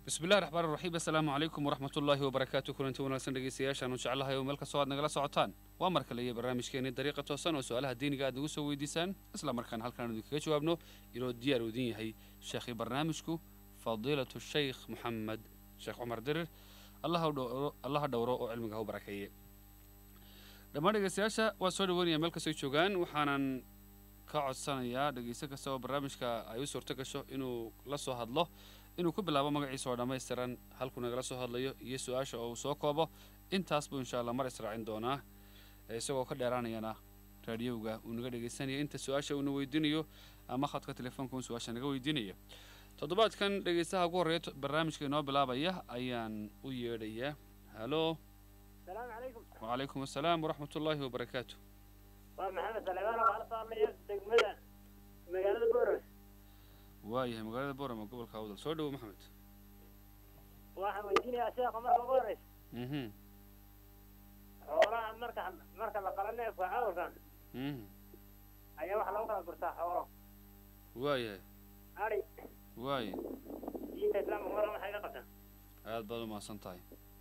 bismillahi raxmaan raxiim assalaamu calaykum waraxmat ullaahi wabarakaatu kulanti wanaagsan dhegeystayaashaanu jeclahay oo meel kastoo aad nagala socotaan waa mar kale iyo barnaamijkeeni dariiqa toosan oo su-aalaha diiniga aad nagu soo weydiisaan isla markaana halkaan idinkaga jawaabno inoo diyaar u idin yahay sheekhii barnaamijku fadiilatu shaykh moxamed sheekh cumar dirir allaha dhowro oo cilmiga ha u barakeeye dhammaan dhegeystayaasha waa soo dhaweynaya meel kastoo joogaan waxaanan ka codsanayaa dhegeyste kasta oo barnaamijka ay u suurto gasho inuu la soo hadlo inuu ku bilaabo magaciisa oo dhammaystiran halkuu nagala soo hadlayo iyo su-aasha oo uu soo koobo intaas buu insha allah mar israacin doonaa isagoo ka dheeraanayana raadiyowga uu naga dhegaysanaya inta su-aasha uuna weydiinayo ama khadka telefoonka uu su-aasha naga weydiinaya toddobaadkan dhegaystaha ugu horreeya barnaamijka inoo bilaabaya ayaan u yeedhayaa halo السلام عليكم wacalaykum assalaam waraxmat ullaahi wabarakaatu waa maxamed saleemaan oo kala saarnaya degmada magaalada boros waayahay magaalada boorama gobolka awdal soo dhowo maxamed waxaan weydiinayaa sheekha marka ugu horeysa mhm xoolaha marka marka la qala neefka cawrkan mhm ayaa waxa lagu kala gurtaa xoolo waayahay ari waaye diinta islaamka mar waxay ka qabtaan aad baad u mahadsan tahay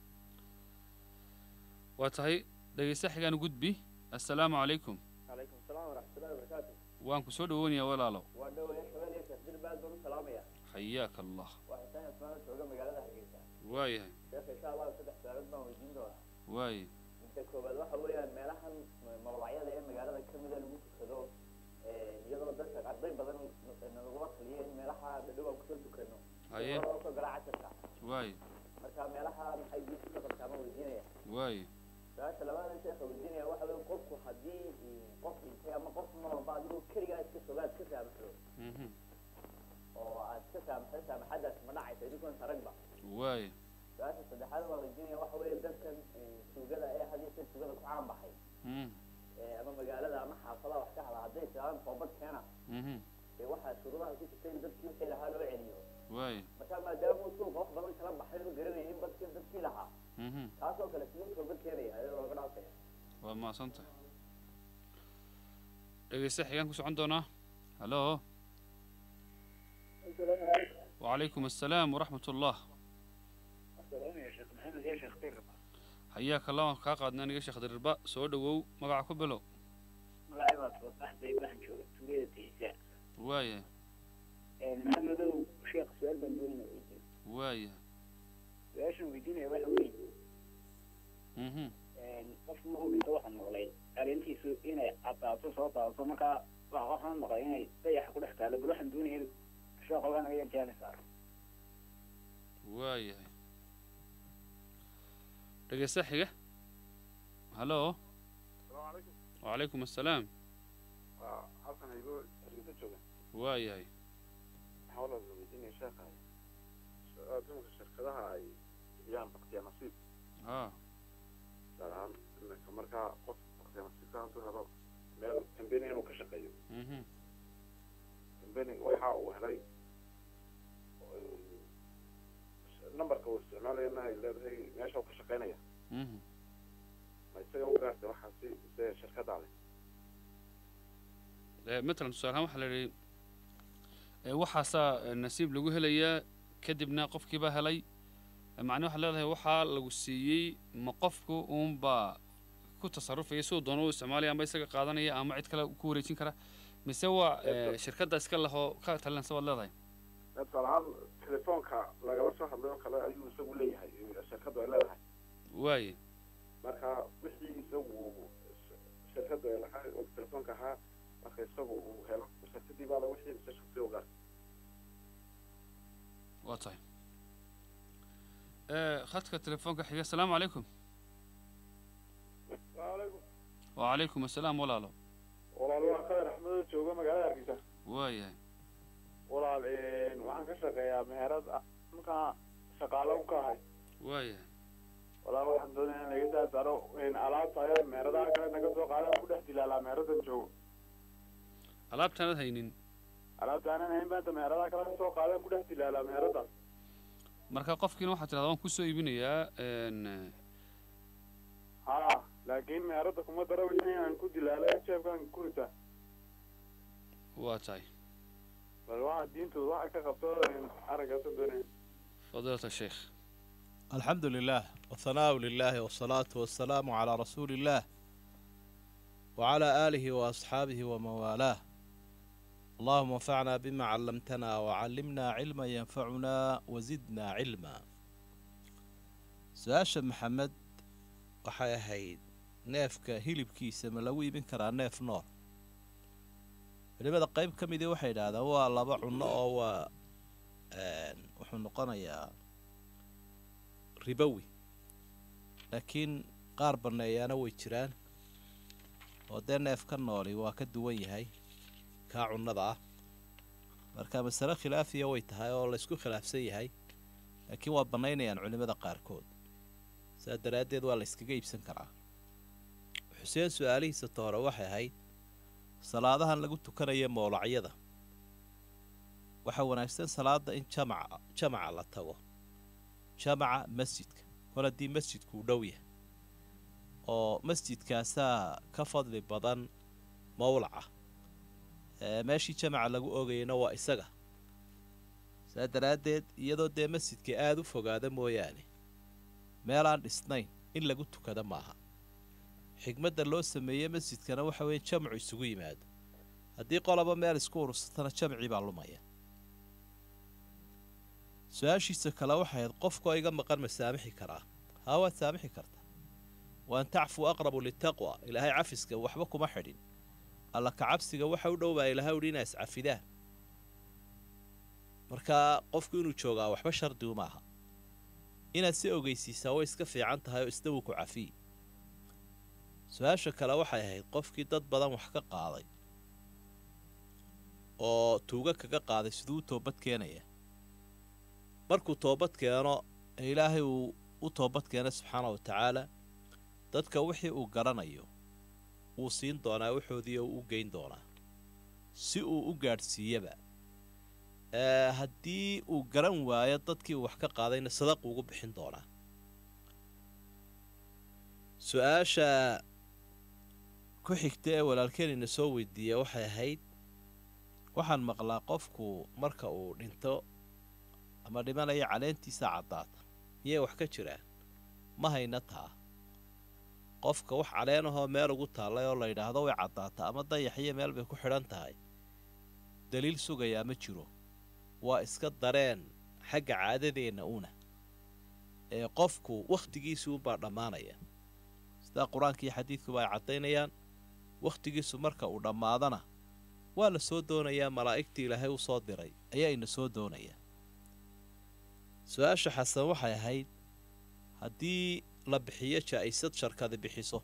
waa tahay dhegaysta xigaan gudbi assalaamu calaykum calaykum asalaam waraxmatullahi wabarakaatu waan ku soo dhoweynayaa walaalow waa dhowaya shabeel iyo sheekh dilbaad baan u salaamaya xayaaka allah waa xuseen ismaana jooga magaalada hargeysa waayahay sheekha insha allahu saddex su-aalood baan weydiin doonaa waaye inta koowaad waxa weeyaan meelahan mawlacyada ee magaalada ka mida lagu tukado iyadoo dadka arday badan nagula taliya in meelaha dhadhow aan kusoo tukano haye loo soo galaa casharka waaye marka meelaha maxay diinta ka qabtaa ma weydiinaya waaye su-aasha labaada sheekha weydiinaya waxa weeye qofku haddii qof dhintay ama qof noolba adigoo keligaa iska sogaad ka saamaxdo mhm oo aad ka saamaxdo saamaxadaas ma dhacaysa idinkoon saragba waaye su-aasha saddexaad baan weydiinaya waxa weeye dadkan tuugada ee hadiyo sir tuugada ku caan baxay mhm ama magaalada ama xaafadaha wax ka hada hadday tiraadan toobad keena mhm dee waxaa shuruudaha ku jirta in dadkii wixii lahaa loo celiyo waaye marka maadaama uu suuqa wax badan kala baxay oo garanaya in badkii dadkii lahaa mhm taasoo kale siduu toobad keenaya ayadoo looga dhaafaya waa mahadsan tahay dhegaysta xigaan ku socon doonaa halo wacalaykum assalaam waraxmat ullah ya sheekh maxamed iyo sheekh tir xayaaka allah waan kaa qaadnaa niga sheekh dirirba soo dhowow magaca ku bilow magacay baa soobaxday waxaan jooga tuulada tiisa waayahay maxamedow sheekh su-aal baan doonaya weydiin waayahay su-aashan weydiinaya waxa weeye mhm qof markuu dhinto waxa noqlay arrintiisu inay caddaato soo daadato markaa waxa waxaan maqlay inay dayaxa ku dhex taalo bal waxaan doonaya sheekh ogaa naga yarjaali saaro waayahay dhegaysta xiga halo السلام عليكم wacalaykum assalaam halkan haygoo hargeysa jooga waayahay waxaa walaal la weydiinaya sheekha dumarka shirkadaha ay bixiyaan baktiya nasiib haa gaar ahaan iminka markaa qof baktiya nasiibka hadduu helo meel kambeni inuu ka shaqeeyo mhm kambeniga waxa uu helay numberka uu isticmaalayana ay leedahay meesha uu ka shaqeynaya mhm ma isaga u gaartay waxaasi mise shirkaddaa leh Eh, matalan tusaale ahaan waxaa la yidhi eh, waxaasaa eh, nasiib lagu helayaa kadibna qofkiibaa helay Eh, macnii waxaad leedahay waxaa lagu siiyey ma qofku uunbaa ku tasarufaya siduu doono u isticmaalaya ama isaga qaadanaya ama cid kale ku wareejin kara mise waa eh, shirkadda iska lahoo ka talinaysa waad leedahay tusaale ahaan telefoonka lagala soo hadlay oo kale ayuu isagu leeyahay shirkaddu ay leedahay waaye marka wixii isagu shirkadda ay lahaa oo telefoonka ahaa marka isagu uu helo shirkadii baa la wixii mise shaqsi u gaar waa tahay Eh, khadka telefoonka xiga asalaamu calaykum waalaikum wacalaykum assalaam walaalo walaal waa khadar axmedo jooga magaalada hargeysa waayahay walaal waxaan ka shaqeeyaa meherad ah markaa shaqaalo u ka ahay waayahay walaal waxaan doonaya in laga saa saaro alaabta ayaa meheradaha kale naga soo qaadan ku dhex dilaalaa meheradan joogo alaabtaanad haynin alaabta aanan hayn baanta meheradaha kale ka soo qaadan ku dhex dilaalaa meheradaas marka qofkiina waxaad tidhahdaa waan kusoo iibinayaa n ha laakiin meherada kuma daro wixii aan ku dilaala jeebkaan ku ritaa waa tahay bal waxa diintooda waxa ka qabto araggaasa doonaya fadiilata sheekh الحمد لله والثناء لله والصلاة والسلام على رسول الله وعلى آله وأصحابه ومن والاه اللهم انفعنا بما علمتنا وعلمنا علما ينفعنا وزدنا علما سؤال محمد waxay ahayd neefka hilibkiisa ma lagu iibin karaa neef nool culimada qayb ka midii waxay idhaahdaan waa laba cunno oo waa wuxuu noqonayaa ribowi laakiin qaar banneeyaana way jiraan oo dee neef ka nooli waa ka duwan yahay kaa cunnada ah marka masale khilaafiya way tahay oo laysku khilaafsan yahay laakiin waa bannaynayaan culimmada qaarkood saas daraaddeed waa la yskaga iibsan karaa xuseen su-aalihiisa toore waxay ahayd salaadahan lagu tukanaya mowlacyada waxaa wanaagsan salaada in jamaca jamaca la tago jamaca masjidka kol haddii masjidku uu dhow yahay oo masjidkaasaa ka fadli badan mowlaca meeshii jamaca lagu ogayana waa isaga saa daraaddeed iyadoo dee masjidka aada u fogaada mooyaane meelaan dhisnayn in lagu tukada maaha xigmadda loo sameeye masjidkana waxa weeye jamcu isugu yimaado haddii qolaba meel isku urursatana jamcii baa lumaya su-aashiisa kale waxay ahayd qofkoo iga maqan ma saamixi karaa haa waad saamixi kartaa waan tacfuu aqrabu litaqwa ilaahay cafiska waxba kuma xidhin alla ka cabsiga waxa u dhowbaa ilaahay udhi inaa iscafidaan markaa qofku inuu joogaa waxba shardigu maaha inaad si ogeysiisaa way iska fiican tahay oo isna wuu ku cafiyi su-aasha kale waxay ahayd qofkii dad badan wax ka qaaday oo tuuga kaga qaaday siduu u toobad keenaya markuu toobad keeno ee ilaahay uu u toobad keena subxaana wa tacaala dadka wixii uu garanayo wuu siin doonaa waxoodii oo u geyn doonaa si uu u gaadhsiiyaba haddii uu garan waayo dadkii uu wax ka qaadayna sadaqu ugu bixin doonaa su-aasha ku xigta ee walaalkeenina soo weydiiya waxay ahayd waxaan maqlaa qofku marka uu dhinto ama dhimanaya caleentiisa caddaata miyay wax ka jiraan ma hayna taa qofka wax caleenahoo meel ugu taallay oo la yidhaahdo way caddaata ama dayaxiyo meel bay ku xidhan tahay daliil sugayaa ma jiro waa iska dareen xagga caadadeenna una ee qofku wakhtigiisii unbaa dhammaanaya sidaa qur-aanka iyo xadiidkuba ay caddaynayaan wakhtigiisu marka uu dhammaadana waa la soo doonayaa malaa'igtii ilaahay u soo diray ayaa ina soo doonayaa su-aasha xasan waxay ahayd haddii la bixiyo jaa'isad sharkadi bixiso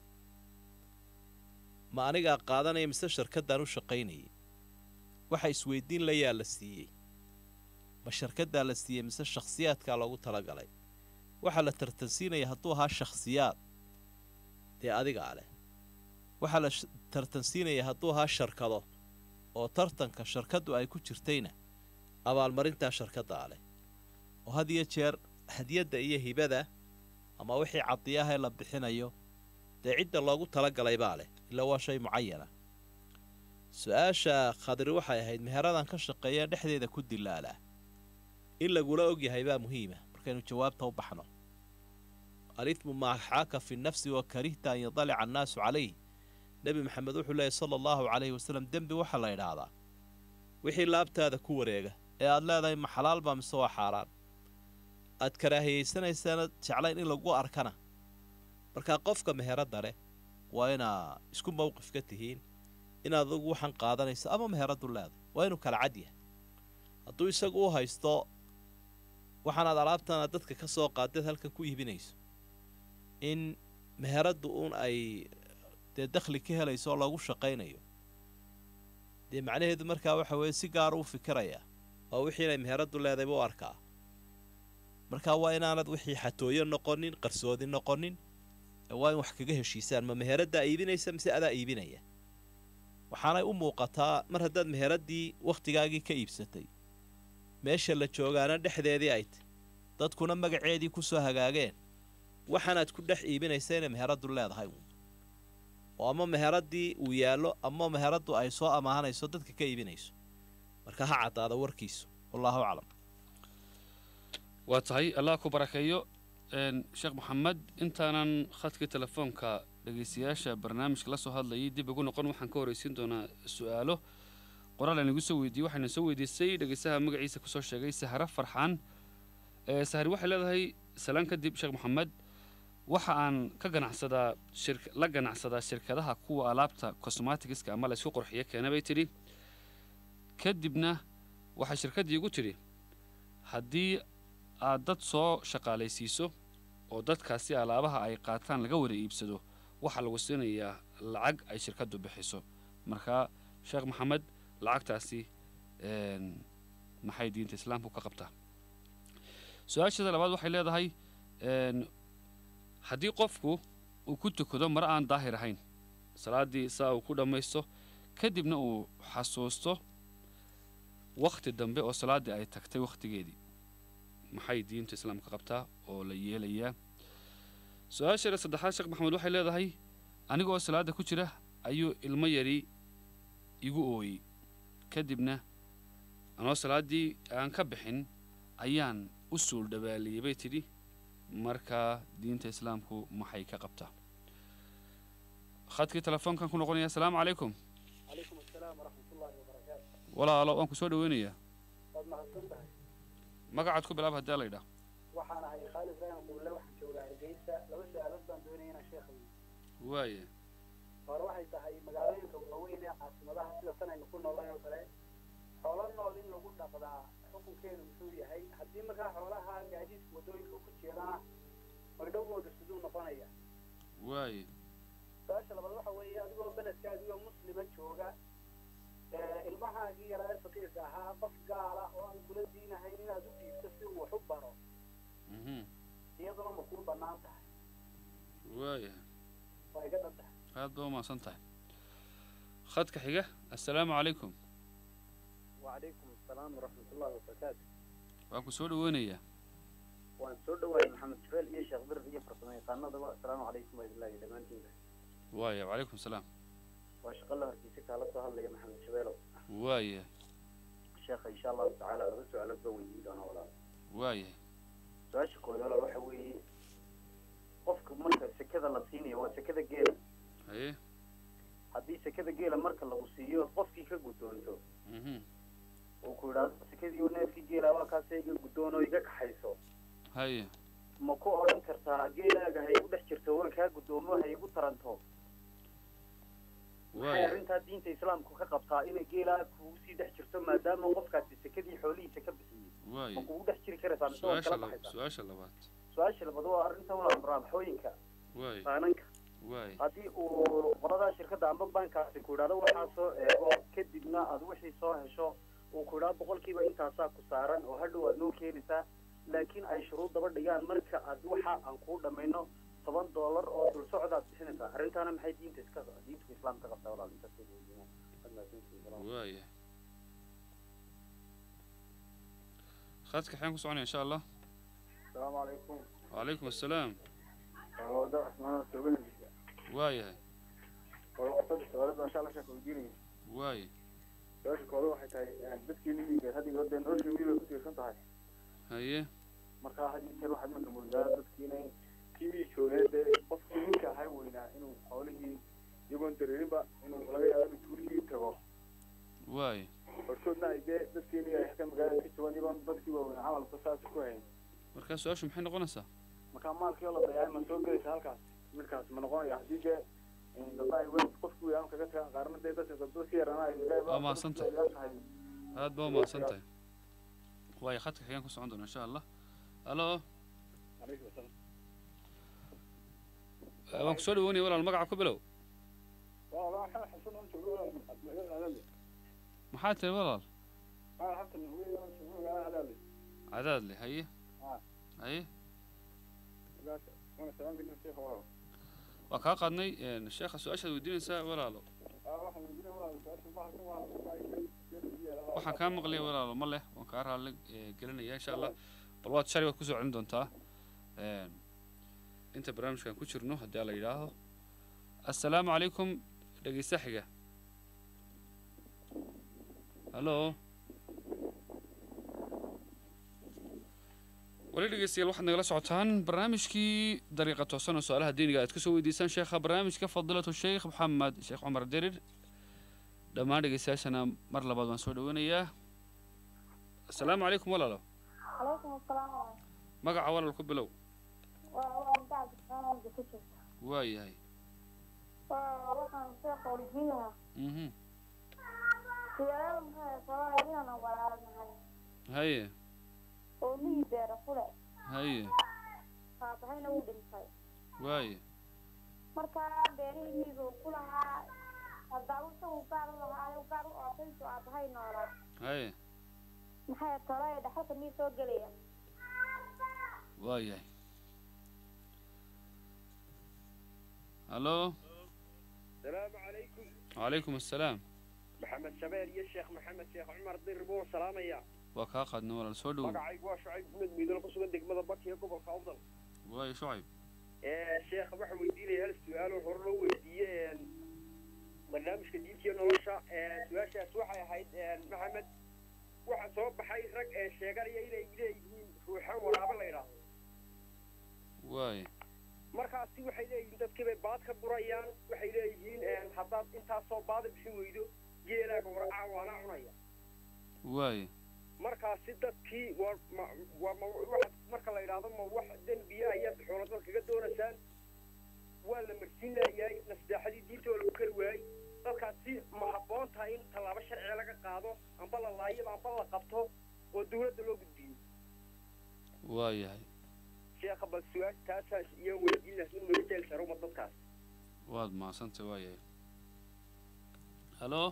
ma anigaa qaadanaya mise sharkaddaan u shaqaynayay waxa isweydiin layaa la siiyey ma sharkaddaa la siiyey mise shakhsiyaadkaa loogu talagalay waxaa la tartansiinaya hadduu ahaa shakhsiyaad dee adigaa leh waxaa la tartansiinaya hadduu ahaa sharkado oo tartanka sharkaddu ay ku jirtayna abaalmarintaa sharkaddaa leh oo had iyo jeer hadiyadda iyo hibada ama wixii cadiyahee la bixinayo dee cidda loogu talagalay baa leh ilaa waa shay mucayana su-aasha khadri waxay ahayd meheradan ka shaqeeya dhexdeeda ku dilaalaa in lagula ogyahay baa muhiima markaynu jawaabta u baxno alithmu maa xaaka fi nafsi wa karihta an yadalica annaasu calayh nebi maxamed wuxuu leeyahy sala allahu calayhi wasalam dembi waxaa la idhaahdaa wixii laabtaada ku wareega ee aad leedahay ma xalaal baa mise waa xaaraan aad karaahiyaysanaysana jeclayn in lagu arkana markaa qofka meheradda leh waa inaa isku mawqif ka tihiin inaad adugu waxaan qaadanayso ama meheraddu leedahay waa inuu kala cad yahay hadduu isagu u haysto waxaanaad alaabtana dadka ka soo qaaddeed halkan ku iibinayso in meheraddu uun ay dee dakhli ka helayso oo lagu shaqaynayo dee macnaheedu markaa waxa weeye si gaara u fikirayaa oo wixii inay meheraddu leedayba u arkaa markaa waa inaanad wixii xatooyo noqonin qarsoodi noqonin waa in wax kaga heshiisaan ma meheraddaa iibinaysa mise adaa iibinaya waxaanay u muuqataa mar haddaad meheraddii wakhtigaagii ka iibsatay meesha la joogaana dhexdeedii ay tay dadkuna magaceedii ku soo hagaageen waxaanaad ku dhex iibinaysa inay meheraddu leedahay oo ama meheraddii uu yaallo ama meheraddu ay soo amaahanayso dadka ka iibinayso marka ha caddaada warkiisu wallaahu aclam waa tahay allah ku barakeeyo een, sheekh maxamed intaanan khadkii telefoonka dhegaystayaasha barnaamijka la soo hadlayay dib ugu noqon waxaan ka horreysiin doonaa su-aalo qoraal aan igu soo weydiiyey waxayna soo weydiisay dhegaystaha magaciisa kusoo sheegay sahra farxaan ee sahri waxay leedahay salaan kadib sheekh maxamed waxa aan ka ganacsadaa shirk la ganacsadaa shirkadaha kuwa alaabta cosmaticska ama la isku qurxiyo keena bay tidhi kadibna waxay shirkaddii igu tidhi haddii aad dad soo shaqaalaysiiso oo dadkaasi alaabaha ay qaataan laga wada iibsado waxaa lagu siinayaa lacag ay shirkaddu bixiso marka sheekh maxamed lacagtaasi een, maxay diinta islaamku ka qabtaa su-aasheeda labaad waxay leedahay een, haddii qofku uu ku tukado mar aan daahir ahayn salaaddii saa uu ku dhammaysto kadibna uu xasuusto wakhti dambe oo salaaddii ay tagtay wakhtigeedii maxay diinta islaamka qabtaa oo la yeelayaa su-aasheeda saddexaad sheekh maxamed waxay leedahay aniga oo salaadda ku jira ayuu ilmo yari igu ooyey kadibna anoo salaaddii aan ka bixin ayaan u suul dhawaaliyey bay tidhi markaa diinta islaamku maxay ka qabtaa khadkii telefoonkan ku noqonaya asalaamu calaykum calaykum asalaam waraxmatullaahi wabarakaatu walaalo waan ku soo dhaweynayaa waad mahadsan tahay magacaad ku bilaab haddii la yidhaah waxaan ahay khaalid ibraahim quble waxaan joogaa hargeysa laba su-aalood baan doonaya inaan sheekha weydiiyo waaye hore waxay tahay magaalooyinka waaweyn ee caasimadaha sida tan aynu ku noolahay oo kale xoolo nool in lagu dhaqdaa xukunkeedu muxuu yahay haddii markaa xoolaha gaadiidka waddooyinka ku jeedana magdhowgooda siduu noqonaya waaye su-aasha labaad waxa weeye adigoo beledka adigoo muslima jooga ee ilmahaagii yaraa ee faqiirka ahaa qof gaala oo aan kula diinahayn inaad u dhiibto si uu wax u baro mhm iyaduna ma kuu bannaan tahay waaye waa iga dhan tahay aad baa umahadsan tahay khadka xiga assalaamu calaykum wacalaykum asalaam waraxmatullaahi wabarakaatu waan ku soo dhaweynayaa waan soo dhawaayay maxamed jabeel iyo sheekh bir iyo farsamo yaqaanadaba asalaamu calaykum wailahi dhammaantiinba waaye wacalaykum salaam waa shaqo la hortiisa kaala soo hadlaya maxamed jabeelow waaye sheekha insha allahu tacaala laba su-aalood baa weydiin doona walaal waaye su-aasha koowaad walaal waxa weeye qofka marka sekada la siinayo waa sekada geela haye haddii sekada geela marka lagu siiyo qofkii ka guddoonto mhm uu ku yidhaahdo sekadii neefkii geela waa kaasee iga guddoon oo iga kaxayso haye ma ku odhan kartaa geelaaga ha igu dhex jirto waan kaa guddoomo ha igu taranto waxay waaye arrintaa diinta islaamku ka qabtaa inay geelaa kugu sii dhex jirto maadaama qofkaasi sekadii xoolihiisa ka bixiyey ma waaye kugu dhex jiri karaysaa mise waad su-aasha kala laba baxaysaa su-aasha labaad su-aasha labaad waa arrinta waa muraabaxooyinka waaye qaananka waaye haddii uu qoladaa shirkadda amba bankaasi ku idhahdo waxaa soo eego kadibna aad wixii soo hesho uu ku idhahdo boqolkiiba intaasaa ku saaran oo hadhow aad noo keenaysaa laakiin ay shuruud daba dhigaan marka aad waxa aan kuu dhammayno toban doolar oo dul socdaad bixinaysaa arrintaana maxay diinta iska diinta islaamka qabtaa walaal intaas way weydiinaa. Aad mahadsantihiin. Salaam. waaye khadka xeen ku soconaya insha allah asalaamu calaykum wacalaykum assalaam wada cusmaan sooganaysa waayahay warqasada su-aalo baan insha allah sheeka weydiinaya waaye su-aasha kooda waxay tahay dadkii miyiga hadda iyo hadda nolosha miyiga ku tiirsan tahay haye marka had iyo jeer waxaad marka moodaa dadkii inay kii miyi joogee dee qofkii ninka ahaa weynaa inuu xoolihii iyagoon dareerinba inuu laga yaabo inuu tuulihii tago waaye hortoodna ay dee dadkii ay halkan magaalada ka joogaan iyagoon dadkii waaweynaa camalka saas ku hayn markaa su-aashu maxay noqonaysaa marka maalkii oo la dayacay ma soo gelaysa halkaas midkaas ma noqonaya haddii dee daba ay weyn qofkii weynaa kaga tagaan qaarna dee dadka dadka si yarana ay Waa mahadsantahay. aad baa umahadsan tahay waaye khadka xigaan ku socon doona insha allah alo waan ku soo dhaweynaya walaal magaca ku bilow maxaa tiri walaal cadaadle haye haye waa kaa qaadnay een, sheekha su-aashaad weydiinaysaa walaalo waxaan kaa maqlaya walaalo ma leh waan kaa raalli eh, gelinaya insha allah bal waad shali waad kusoo celin doontaa Een, inta barnaamijkan ku jirno haddii alla yidhaahdo assalaamu calaykum dhegeysta xiga hallo wali dhegeystayaal waxaad nagala socotaan barnaamijkii dariiqa toosan oo su-aalaha diiniga aad kusoo weydiisaan sheekha barnaamijka fadilatu sheekh maxamed sheekh cumar derir dhammaan dhegeystayaashana mar labaad waan soo dhaweynayaa asalaamu calaykum walaalo calaykum asalaam magaca walaal ku bilow waa waa inta cabdiraxmaan walda ku jirta waa yahay waa waxaan sheekha weydiin lahaa mhm siyaalo maxay sababay inaan walaalahay haye oo mii beera fule haye faafahayna wuu dhintay waaye markaa beerihiidu ku lahaa haddaba isagu gaar u lahaayo gaar u ootaysu aabahay noolaa haye maxay tole dhaxalka mii soo gelaya waa yahay hallo السلام عليكم calaykum assalaam محمد شبير يا شيخ محمد شيخ عمر دير بو سلام يا waa kaa qaadna walaal soo dhowow magacaygu waa shucayb maxmed miidal ku sugan degmada bakiya gobolka awdal waayo shucayb sheekh waxaan weydiinaya hal su-aal oo hore loo weydiiyey barnaamijka diintiyo nolosha su-aashaas waxay ahayd maxamed waxaa soo baxay rag ee sheeganaya inay leeyihiin ruuxan waraabo la yidhaahdo waaye markaasi waxay leeyihiin dadkii bay baad ka gurayaan waxay leeyihiin haddaad intaasoo baada bixin weydo geelaaga waracaa waana cunaya waaye markaasi dadkii waa ma waa ma wax marka la yidhaahdo ma wax dembiya ayaad xoolo dad kaga doonaysaan waa la marsiin laayahay nasteexadii diinta oo lagu kari waayey dadkaasi ma habboon tahay in tallaabo sharciga laga qaado amba la laayaba amba la qabto oo dawladda loo gudbiyo waa yahay sheekha bal su-aasha taasaas iyo weydiin lahayn laga jeel saruma dadkaas waad mahadsantay waa yahay hallo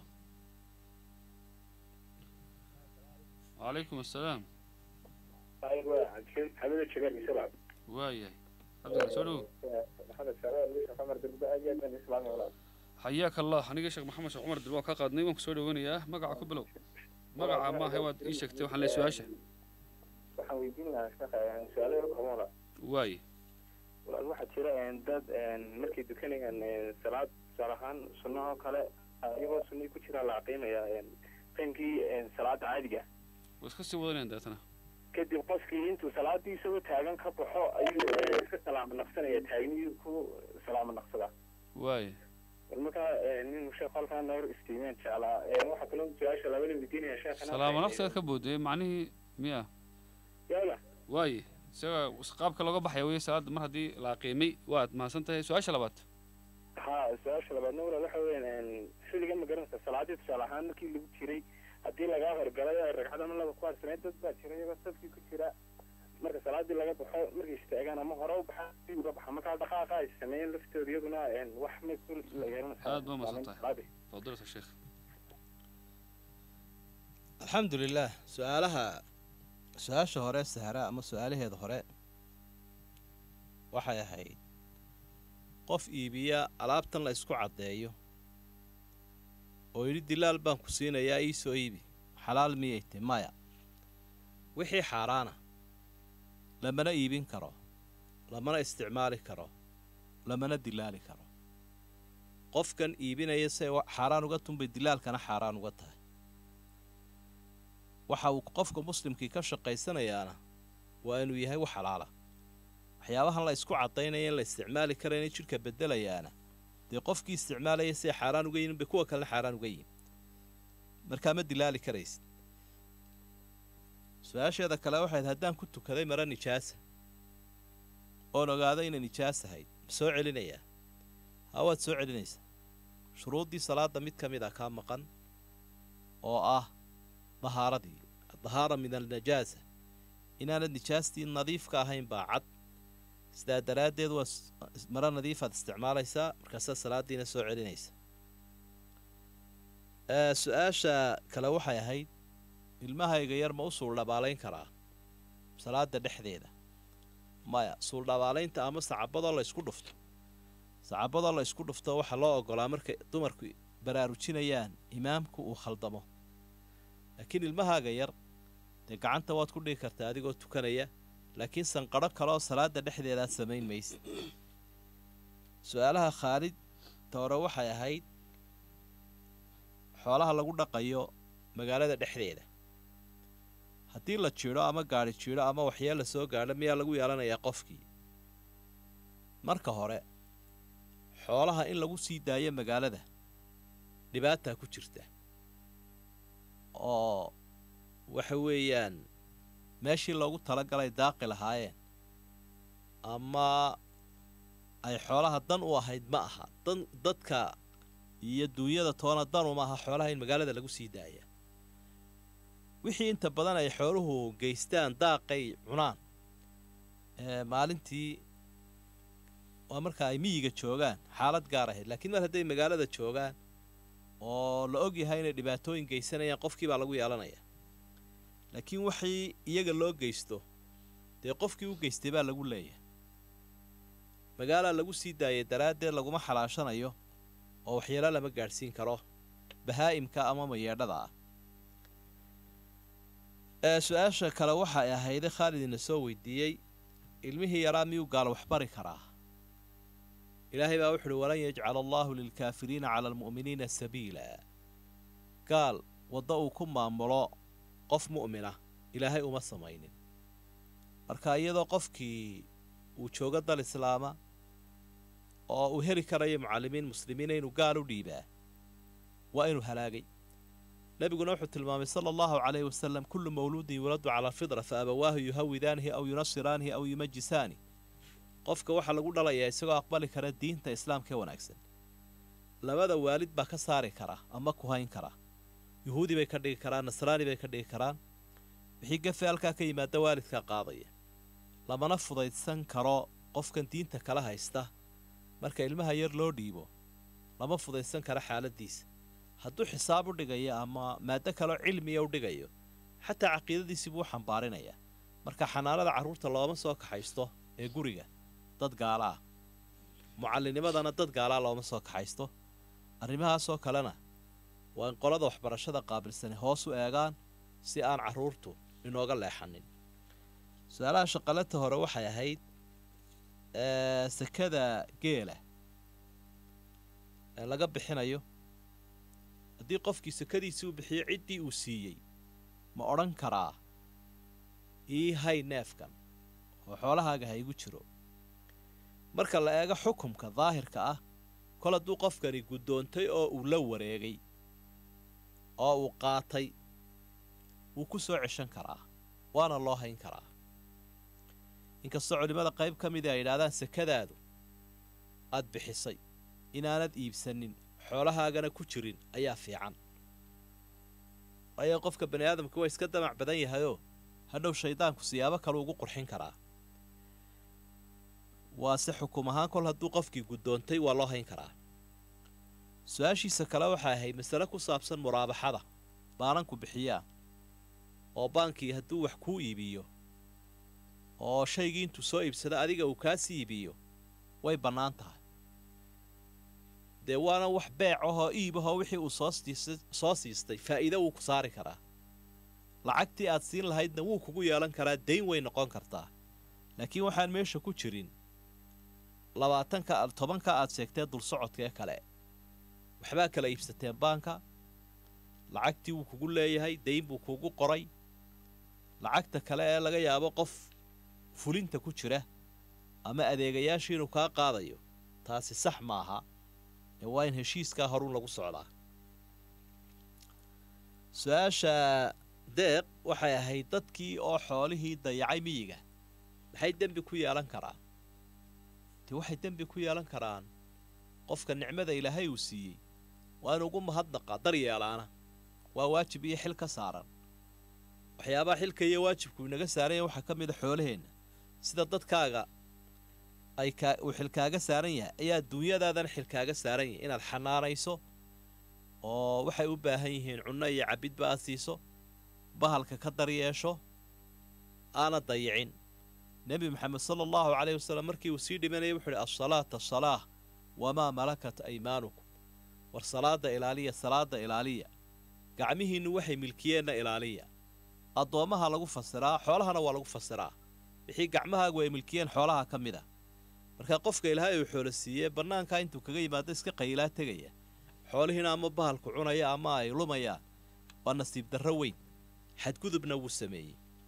calaykum assalaam حمد الشباب بسرعة waa yahay cabdillah soo dhowow محمد شباب ليش عمر دربا أجي من إسلام ولا xayaaka allah aniga sheekh maxamed sheekh cumar dir waa kaa qaadnay waan ku soo dhaweynayaa magaca ku bilow magaca maaha waad ii sheegtay waxaan leeyahay su-aasha waxaan weydiin lahaa sheekha su-aalo yar kamola waaye walaal waxaa jira dad markay dukanayaan salaad tusaale ahaan sunnahoo kale iyagoo sunnii ku jira la aqiimaya qiimkii salaada caadiga waa iska sii wadanayaan deetana kadib qofkii intuu salaadii isagoo taagan ka baxo ayuu iska salaamo naqsanaya taagniyuu ku salaamo naqsadaa waaye bal markaa nin sheekh halkaa noor istiimeen jeclaa waxaa kaloo su-aasha labada weydiinaya sheekhana salaamo naqsigaad ka boodayay macnihii miya yala waaye isaga qaabka looga baxaya weye salaada mar haddii la aqiimay waad mahadsan tahay su-aasha labaad ha su-aasha labaadna walaal waxa weeyaan xilligan ma garanaysa salaadii tusaale ahaan markii lagu jiray haddii lagaa horgalay ragcad ama laba ku harsaneyd dad baa jira iyagoo safkii ku jira marka salaadii laga baxo markay istaagaan ama hore u baxa si uga baxa markaa dhaqaaqa ay sameeyeen laftooda iyaduna wax may ku la yeelanaysaa aad baa mahadsan tahay fadilata sheekh alxamdu lilaah su-aalaha su-aasha hore sahra ama su-aalaheeda hore waxay ahayd qof iibiya alaabtan la isku caddeeyo oo yidhi dilaal baan ku siinayaa ii soo iibi xalaal miyay ti maya wixii xaaraana lamana iibin karo lamana isticmaali karo lamana dilaali karo qofkan iibinaya say xaaraan uga tunbay dilaalkana xaaraan uga tahay waxa uu qofka muslimkii ka shaqaysanayaana waa inuu yahay wax xalaala waxyaabahan la isku caddaynaya in la isticmaali karayna jidhka beddelayaana dee qofkii isticmaalaya siay xaaraan uga yihin bay kuwa kalena xaaraan uga yihin markaa ma dilaali karaysid su-aasheeda kale waxayd haddaan ku tukaday mara nijaasa oon ogaado inay nijaas ahayd ma soo celinayaa haa waad soo celinaysaa shuruuddii salaadda mid ka mid a kaa maqan oo ah dahaaradii dahaara min alnajaasa inaanad nijaastii nadiifka ahayn baa cad sidaa daraaddeed waa maro nadiifaad isticmaalaysaa markaasaa salaaddiina soo celinaysa su-aasha kale waxay ahayd ilmahayga yar ma u suuldhabaalayn karaa salaada dhexdeeda maya suuldhabaalaynta ama sacabadoo la ysku dhufto sacabadoo la ysku dhufto waxaa loo ogolaa markay dumarku baraarujinayaan imaamku uu khaldamo laakiin ilmahaaga yar dee gacanta waad ku dhigi kartaa adigoo tukanaya laakiin sanqadho kaleoo salaada dhexdeedaad samayn maysid su-aalaha khaalid toore waxay ahayd xoolaha lagu dhaqayo magaalada dhexdeeda haddii la jidho ama gaadhi jidho ama waxyeella soo gaadho miyaa lagu yeelanayaa qofkii marka hore xoolaha in lagu sii daayo magaalada dhibaataa ku jirta oo waxa weeyaan meeshii loogu talagalay daaqi lahaayeen ama ay xoolaha dan u ahayd ma aha dan dadka iyo duunyada toona danuma aha xoolaha in magaalada lagu sii daaya wixii inta badan ay xooluhu geystaan daaqay cunaan ee maalintii waa marka ay miyiga joogaan xaalad gaar ahayd laakiin mar hadday magaalada joogaan oo la og yahay inay dhibaatooyin geysanayaan qofkii baa lagu yeelanaya laakiin waxii iyaga loo geysto dee qofkii u geystay baa lagu leeyahay magaalaa lagu sii daayay daraaddeed laguma xalaashanayo oo waxyeelo lama gaadhsiin karo bahaa'imka ama mayeedhada ah ee su-aasha kale waxa ay ahayde khaalid ina soo weydiiyey ilmihii yaraa miyuu gaal waxbari karaa ilaahay baa wuxu uhi walan yajcala allaahu lilkaafiriina cala almu'miniina sabiila gaal waddo uu ku maamulo qof mu'mina ilaahay uma samaynin marka iyadoo qofkii uu joogo dal islaama oo uu heli karayo mucallimiin muslimiina inuu gaal u dhiibaa waa inuu halaagay nebiguna wuxuu tilmaamay sala allahu calayhi wasalam kullu mawluudin yuuladu cala alfitra fa abawaahu yuhawidaanihi aw yunasiraanihi aw yumajisaani qofka waxaa lagu dhalayaa isagoo aqbali kara diinta islaamka ee wanaagsan labada waalid baa ka saari kara ama ku hayn kara yuhuudi bay ka dhigi karaan nasraani bay ka dhigi karaan wixii gafe halkaa ka yimaada waalidkaa qaadaya lamana fudaydsan karo qofkan diinta kala haysta marka ilmaha yar loo dhiibo lama fudaydsan karo xaaladdiisa hadduu xisaab u dhigayo ama maaddo kaloo cilmiya u dhigayo xataa caqiidadiisii buu u xambaarinayaa marka xanaanada carruurta looma soo kaxaysto ee guriga dad gaala ah mucallinimadana dad gaalaa looma soo kaxaysto arrimahaasoo kalena waa in qolada waxbarashada qaabilsani hoos u eegaan si aan carruurtu inooga leexanin su-aalaha shaqalata hore waxay ahayd sekada geela ee laga bixinayo haddii qofkii sekadiisii uu bixiyo ciddii uu siiyey ma odhan karaa ii hay neefkan oo xoolahaaga ha igu jiro marka la eego xukumka daahirka ah kol hadduu qofkani guddoontay oo uu la wareegay oo uu qaatay wuu ku soo ceshan karaa waana loo hayn karaa inkastoo culimmada qayb ka midii ay yidhahdaan sekadaadu aad bixisay inaanad iibsanin xoolahaagana ku jirin ayaa fiican waayo qofka bani aadamka waa iska damac badan yahayoo hadhow shaydaanku siyaabo kale ugu qurxin karaa waase xukum ahaan kol hadduu qofkii guddoontay waa loo hayn karaa su-aashiisa kale waxay ahayd masale ku saabsan muraabaxada baananku bixiyaa oo baankii hadduu wax kuu iibiyo oo shaygii intuu soo iibsado adiga uu kaasii iibiyo way bannaan tahay dee waana wax beec ahoo iibahoo wixii uu soo siistay faa'iide wuu ku saari karaa lacagtii aad siin lahaydna wuu kugu yeelan karaa dayn way noqon kartaa laakiin waxaan meesha ku jirin labaatanka tobanka aad sheegtee dulsocodka ee kale waxbaa kala iibsateen baanka lacagtii wuu kugu leeyahay dayn buu kugu qoray lacagta kale ee laga yaabo qof fulinta ku jira ama adeegayaashii inuu kaa qaadayo taasi sax maaha ee waa in heshiiskaa horun lagu socdaa su-aasha deeq waxay ahayd dadkii oo xoolihii dayacay miyiga maxay dembi ku yeelan karaan dee waxay dembi ku yeelan karaan qofka nicmada ilaahay uu siiyey waa in ugu mahadnaqa daryeelaana waa waajib iyo xil ka saaran waxyaabaha xilka iyo waajibku inaga saaranya waxaa ka mid a xoolaheenna sida dadkaaga ay kaa uu xilkaaga saaran yahay ayaa duunyadaadana xilkaaga saaran yahay inaad xanaanayso oo waxay u baahan yihiin cunno iyo cabidba aad siiso bahalka ka daryeesho aana dayicin nebi maxamed sala allahu caleyh wasallam markii uu sii dhimanayay wuxuu idhi asalaata asalaah wamaa malakat aymaanukum war salaadda ilaaliya salaadda ilaaliya gacmihiinnu waxay milkiyeenna ilaaliya addoommaha lagu fasiraa xoolahana waa lagu fasiraa wixii gacmahaagu ay milkiyeen xoolaha ka mid a markaa qofka ilaahay uu xoolo siiyee bannaankaa intuu kaga yimaado iska qaylaa tegaya xoolihiina ama bahalku cunaya ama ay lumayaan waa nasiib darro weyn xadgudubna wuu sameeyey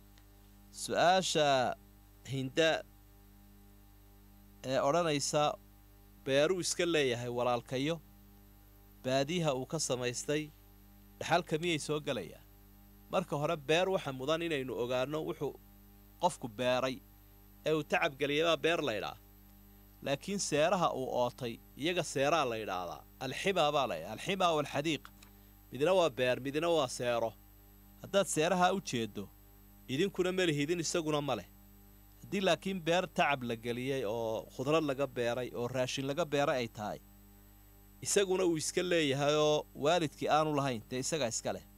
su-aasha hinda ee odhanaysa beeruu iska leeyahay walaalkayo baadiyaha uu ka samaystay dhaxalka miyay soo gelayaa marka hore beer waxa mudan inaynu ogaanno wuxuu qofku beeray ee uu tacabgeliyabaa beer laydhaa laakiin seeraha uu ootay iyaga seeraa la ydhaahdaa alximaa baa laydhaa alximaa walxadiiq midna waa beer midna waa seero haddaad seeraha u jeeddo idinkuna ma lihidin isaguna ma leh haddii laakiin beer tacab la geliyey oo khudrad laga beeray oo raashin laga beeray ay tahay isaguna uu iska leeyahay oo waalidkii aanu lahayn dee isagaa iska leh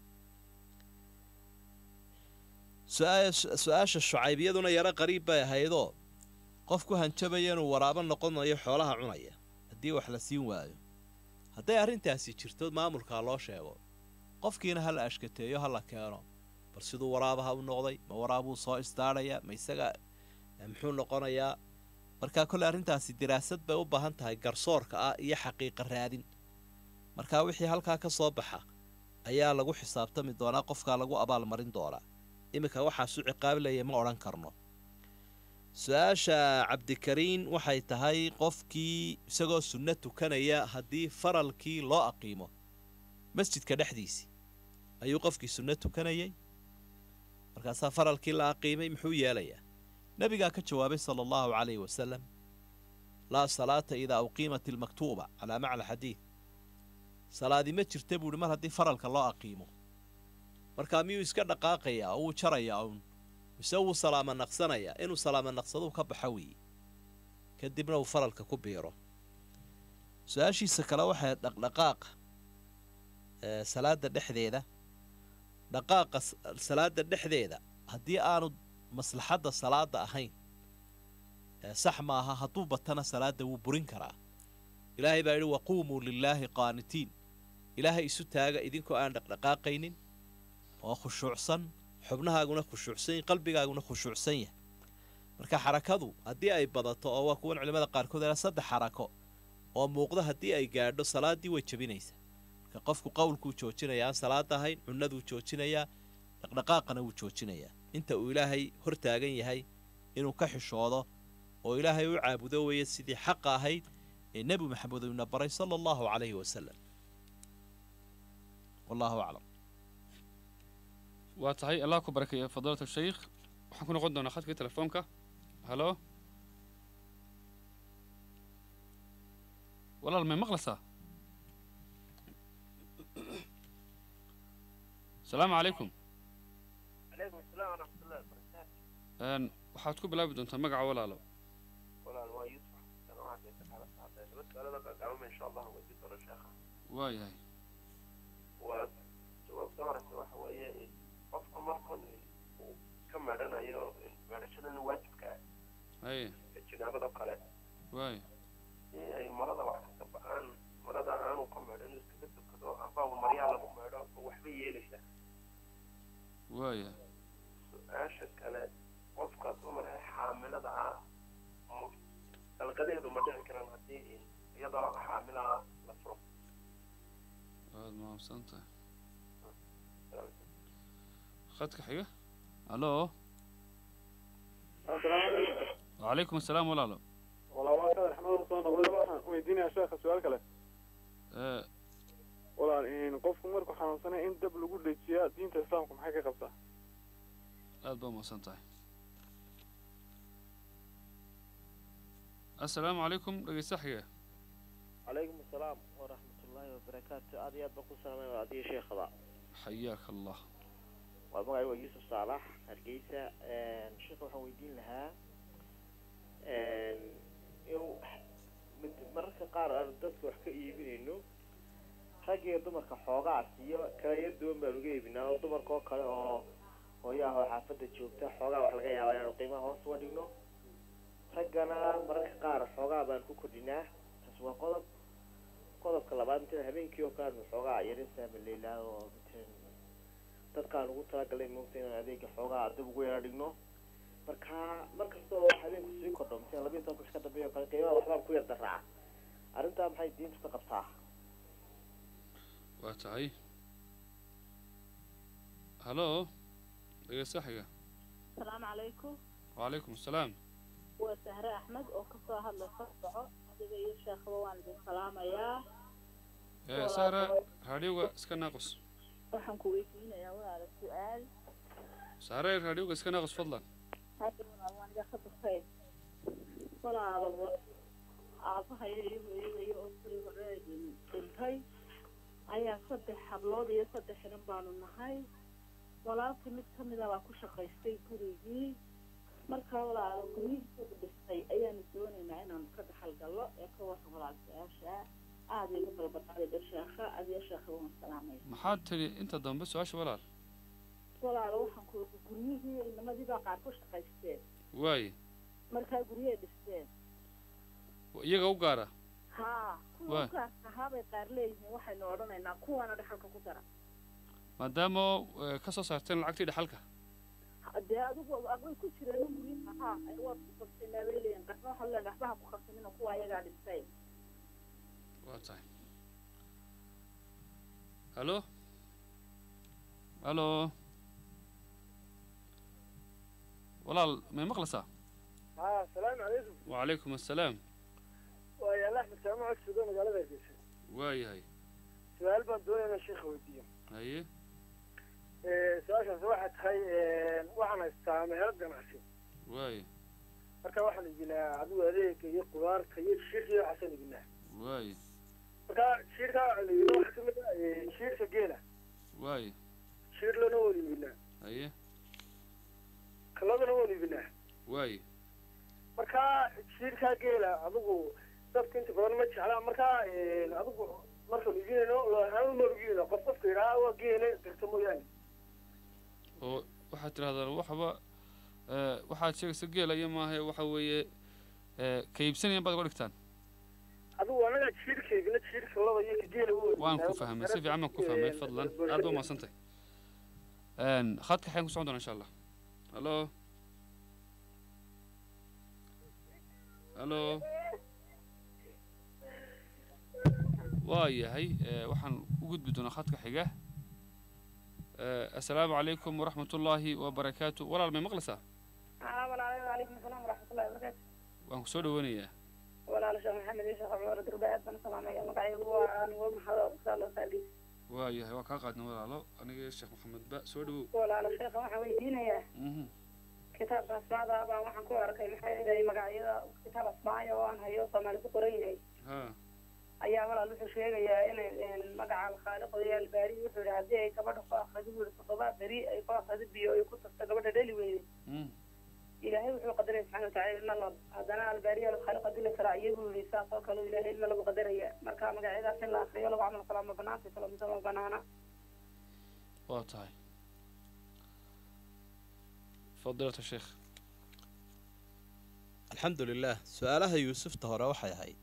su-aasha shucaybiyaduna yaro qariib bay ahaydoo qofku hanjabaya inuu waraabo noqonayo xoolaha cunaya haddii wax la siin waayo hadday arrintaasi jirto maamulkaa loo sheego qofkiina ha la ashkateeyo ha la keeno bal siduu waraabaha u noqday ma waraabuu soo isdaadhaya ma isaga muxuu noqonayaa markaa kolle arrintaasi diraasad bay u baahan tahay garsoorka ah iyo xaqiiqa raadin markaa wixii halkaa ka soo baxa ayaa lagu xisaabtami doonaa qofkaa lagu abaalmarin doonaa iminka waxaasu ciqaabilaya ma odhan karno su-aasha cabdikariin waxay tahay qofkii isagoo sunno tukanaya haddii faralkii loo aqiimo masjidka dhexdiisii ayuu qofkii sunno tukanayay markaasaa faralkii la aqiimay muxuu yeelayaa nebigaa ka jawaabay sala allahu calayhi wasalam laa salaata idaa uqiimat ilmaktuuba calaa macna xadiid salaadi ma jirta buuhi mar haddii faralka loo aqiimo markaa miyuu iska dhaqaaqayaa oo wuu jarayaa uun mise wuu salaama naqsanayaa inuu salaama naqsaduu ka baxa weeye kadibna uu faralka ku biiro su-aashiisa kale waxay dhaqdhaqaaqa salaada dhexdeeda dhaqaaqa salaada dhexdeeda haddii aanu maslaxadda salaada ahayn sax maaha hadduu batana salaada wuu burin karaa ilaahay baa yidhi waquumuu lilaahi qaanitiin ilaahay isu taaga idinkoo aan dhaqdhaqaaqaynin oo khushuucsan xubnahaaguna khushuucsan qalbigaaguna khushuucsan yahay marka xarakadu haddii ay badato oo waa kuwan culimmada qaarkood aa saddex xarako oo muuqda haddii ay gaadho salaaddii way jebinaysaa marka qofku qowlkuu joojinayaa aan salaada ahayn cunnaduu joojinayaa dhaqdhaqaaqana wuu joojinayaa inta uu ilaahay hor taagan yahay inuu ka xishoodo oo ilaahay u caabudo weeye sidii xaqa ahayd ee nebi maxamed uuna baray sala allahu calayhi wasalam wallahu aclam waa tahay allah ku barakeeya fadiilata shaykh waxaan ku noqon doonaa khadkii telefoonka halo walaal may maqlaysaa asalaamu calaykum calaykum asalaam waraxmatullahi wabarakaatu n waxaad ku bilaabi doontaa magaca walaalo walaal waa yuusuf xasan oo hadda kala saaday laba su'aalada gaagaaban insha allah weydiin doono sheekha waayahay waa jawaabta horeysa waxa weeye in qofka markan uu ka meedhanayo meedhashadan waajibka ah haye ee jinaabada kale waaya in ay marada wax ka ba-aan marada aanu ka meedhan inuu iskaga tukado amba uu maryaha lagu meedho oo waxba yeelaysa waaya su-aasha kale qofka dumar ee xaamilada ah mu- dalqadeedu ma dhici karaan haddii iyadoo xaamilaha la furo waad mahadsan tahay khadka xiga halo wacalaykum asalaam walaalo walaa waa kadar xamada soo noqday waxaan weydiinayaa sheekha su-aal kale ee walaal in qofku markuu xanuunsanaya in dab lagu dejiyaa diinta islaamku maxay ka qabtaa aad baa mahadsan tahay assalaamu calaykum dhegeysta xiga calaykum asalaam waraxmatullaahi wabarakaatu aad iyo aad baan ku salaamay adiyo sheekhada xayaaka allah waa magacay waa yuusuf saalax hargeysa sheekha waxaan weydiin lahaa inuu mid- mararka qaar aanu dadka wax ka iibinayno rag iyo dumarka xoogaas iyo kala yar duwan baanu uga iibinaa oo dumarka oo kale oo hooyaha oo xaafadda joogta xoogaa wax laga yaabaa inaanu qiimaha hoos uga dhigno raggana mararka qaar xoogaa baan ku kordhinaa taas waa qodob qodobka labaad matalan habeenkii oo kale aanu xoogaa yarin saamaleylaa oo matalan dadkaan ugu talagalay moogta inaan adeega xoogaa dib ugu yara dhigno marka mar kasta oo habeenku sii kordho matalan labiyi tobanka wix ka dambeeya oo kale qiimaha waxbaan ku yar daraaca arrintaa maxay diintu ka qabtaa waa tahay halo dhegeysta xiga asalaamu calaykum wacalaykum asalaam waa sahre axmed oo kasoo hadlaysa soco adiga iyo sheekhaba waan idin salaamayaa ee sahra raadhiyowga iska naaqus waxaan ku weydiinayaa walaala su-aal sahre raadhiyowga iska naaqus fadlan hadda walaal waan iga khadafay walaala aabahaya iyo hooyadaya oo kuli hore dhintay ayaa saddex hablood iyo saddex xiran baanu nahay walaalkii mid ka mida baa ku shaqaystay gurigii markaa walaalo guryihiisa dhistay ayaanu doonaynaa inaanu ka dhaxal gallo ee ka warran walaal su-aasha aada iga balbaqaadida sheekha adiyo sheekha waan salaamaya maxaad tidhi inta dambe su-aasha walaal walaalo waxaan ku guryihii inamadii baa qaar ku shaqaysteen waaye markaa guryahay dhisteen iyaga u gaara haa kuwa Waay. ugaarka ahaabay qaar leeyihiin waxaynu odhanaynaa kuwaana dhaxalka ku dara maadaama eh, ka soo saarteen lacagtii dhaxalka dee adigu aqbay ku jireen guryaha haa ay waad ku qabsanaa bay leeyihin qarna waxaa leen waxbaha ku qabsanina kuwa ayagaa dhistay waa tahay halo halo walaal may maqlaysaa ها السلام عليكم wacalaykum assalaam ويا الله أحمد سامع أكسدون قال هذا الشيء waayahay سؤال بندون أنا الشيخ وديه haye su-aashaas waxay tahay waxaan haystaa meherad ganacsi waaye marka waxaan iibinaa adigu adeega iyo qudaarta iyo shiirka iyo waxaasaan iibinaa waaye marka shiirka waxaan iibinaa waxaa kamid ah shiirka geela waaye shiir lana waan iibinaa haye kaladana waan iibinaa waaye marka shiirka geela adigu dadka inta badan ma jeclaa marka adigu markaan iibinayno ahaan uma iibinayno qof qofka yidhaha waa geele garta mooyaane oo waxaad tidhahdaan waxba eh, waxaad sheegaysa geelaya maaha waxa weeye eh, ka iibsanayaan baad uga dhigtaan adigu anaga jiirka iibina jiirka laba iyo ka geela waan ku fahmay si fiican baan ku fahmay fadlan aad ba umadsantay khadka xayan ku socon doona insha allah halo halo waa yahay eh, waxaan u gudbi doonaa khadka xiga Eh, assalaamu calaykum waraxmat ullaahi wabarakaatu walaal may maqlaysaa ها ولا عليكم السلام ورحمة الله وبركاته waan ku soo dhaweynayaa ولا شيخ محمد يا شيخ عمر دربات بن سلام يا مقعي هو أنا هو محضر صلى الله عليه waa yahay waa kaa qaadna walaalo aniga sheekh maxamed ba soo dhawow ولا شيخ waxaan weydiinayaa Mhm. kitaabka asmaada baa waxaan ku arkay maxay yahay magacyada kitaab asmaaya oo aan hayo soomaali ku qoran yahay ha ayaa walaal wuxuu sheegayaa inay een, magaca alkhaaliq iyo albaari wuxuu yidhi haddii ay gabadha ku akridi buu yidhi toddoba beri ay ku akridi biyo ay ku tagto gabadha dhali weyday Mm. ilaahay wuxuu qadaray subxaana watacaala ilma lab haddana albaariya alkhaaliq haddii la sharaaciyo buu yidhi saas oo kale ilaahay ilma lagu qadaraya marka magacyadaas in la akriyo lagu camal falaa ma banaanta kale mise ma banaana waa tahay fadilata sheekh alxamdu lilaah su-aalaha yuusufta hore waxay ahayd